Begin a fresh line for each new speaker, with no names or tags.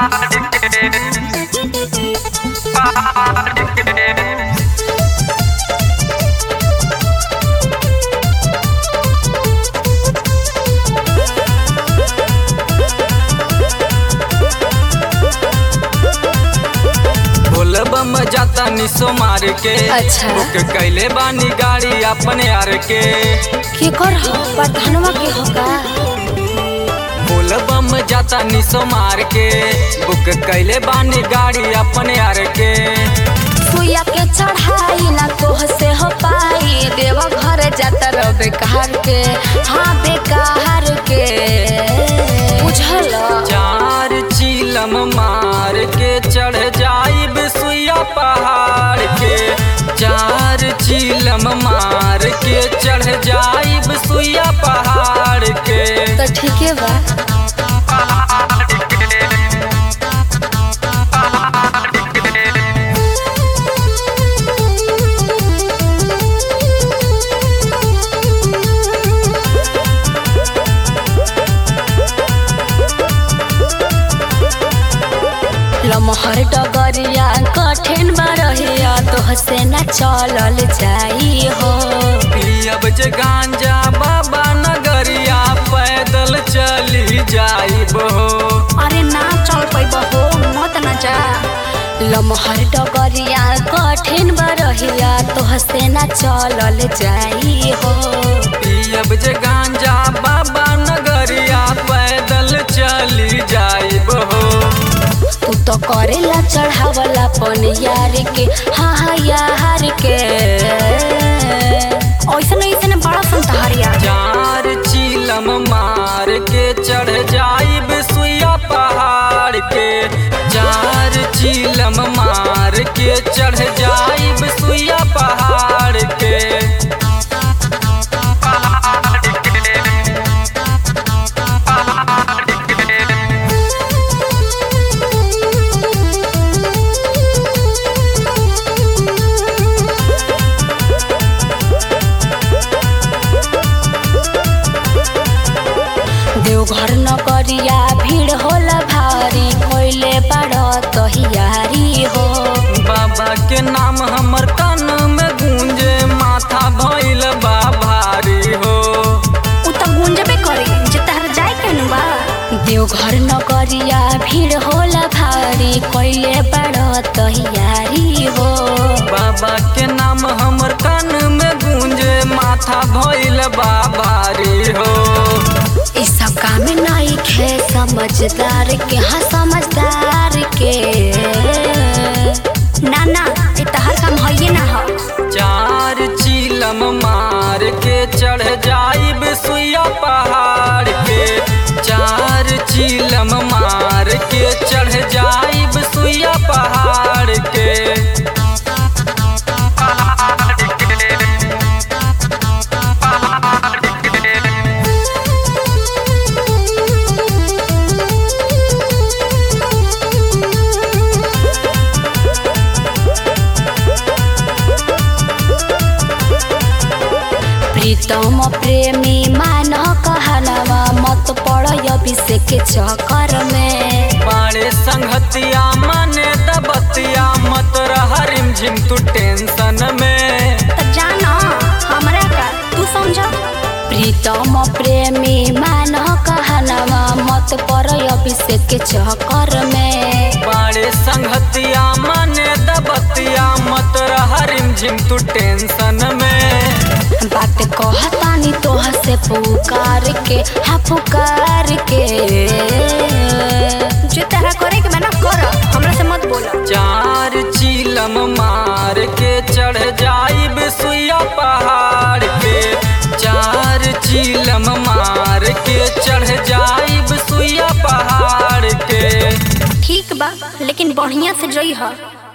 बोलबम जाता निसो मार के
अच्छा।
बुक कैले बानी गाड़ी अपने यार के
के कर हो प्रधानवा के होगा
बोलबम जाता निसो मार के बुक कैले बानी गाड़ी अपने यार के
सुइया के चढ़ाई ना तोह से हो पाई देवा घर जाता रह बेकार के हाँ बेकार के बुझल
चार चीलम मार के चढ़ जाइब सुइया पहाड़ के चार चीलम मार के चढ़ जाइब सुइया पहाड़ के
तो ठीक है बा लमहर डगरिया कठिन बरहिया तोह से न चलल जाई हो
पियब जे गांजा बाबा नगरिया पैदल चली जाइब हो
अरे ना चल पैब हो मत न जा लमहर डगरिया कठिन बरहिया तोह से न चलल जाई हो
पियब जे गांजा बाबा नगरिया पैदल चली जाइब हो
तू तो करेला चढ़ावला पन यार के हाँ हाँ यार के ऐसन ऐसन बड़ा संतहरिया
चार चीलम मार के चढ़ जाइब सुइया पहाड़ के चार चीलम मार के चढ़ जाइब सुइया पहाड़ के
देवघर नगरिया भीड़ होला भारी कोइले बड़ तहियारी हो
बाबा के नाम हमर कान में गूंजे माथा भइल बा भारी हो
उ त गुंजबे करी जे तहर जाए केनु बा देवघर नगरिया भीड़ होला भारी कोइले बड़ तहियारी हो
बाबा के नाम हमर कान में गूंजे माथा भइल बा भारी हो
इ सब काम नहीं खे समझदार के हाँ समझदार के ना ना इ तहर काम हइये ना हो
चार चीलम मार के चढ़ जाइब सुइया पहाड़ के चार चीलम मार के चढ़ जाइब सुइया पहाड़ के
प्रीतम प्रेमी मान कहनवा मत पड़ अभिषेक के चक्कर में
बाड़े संगतिया माने दबतिया मत रह रिमझिम तू टेंशन में
त जाना हमरा का तू समझ प्रीतम प्रेमी मान कहनवा मत पड़ अभिषेक के चक्कर में
बाड़े संगतिया माने दबतिया मत रह रिमझिम तू टेंशन में
बात कहतानी तोह से पुकार के हाँ पुकार के जो तरह करे के मैंने कर हमरा से मत बोला
चार चीलम मार के चढ़ जाइब सुइया पहाड़ के चार चीलम मार के चढ़ जाइब सुइया पहाड़ के
ठीक बा लेकिन बढ़िया से जई ह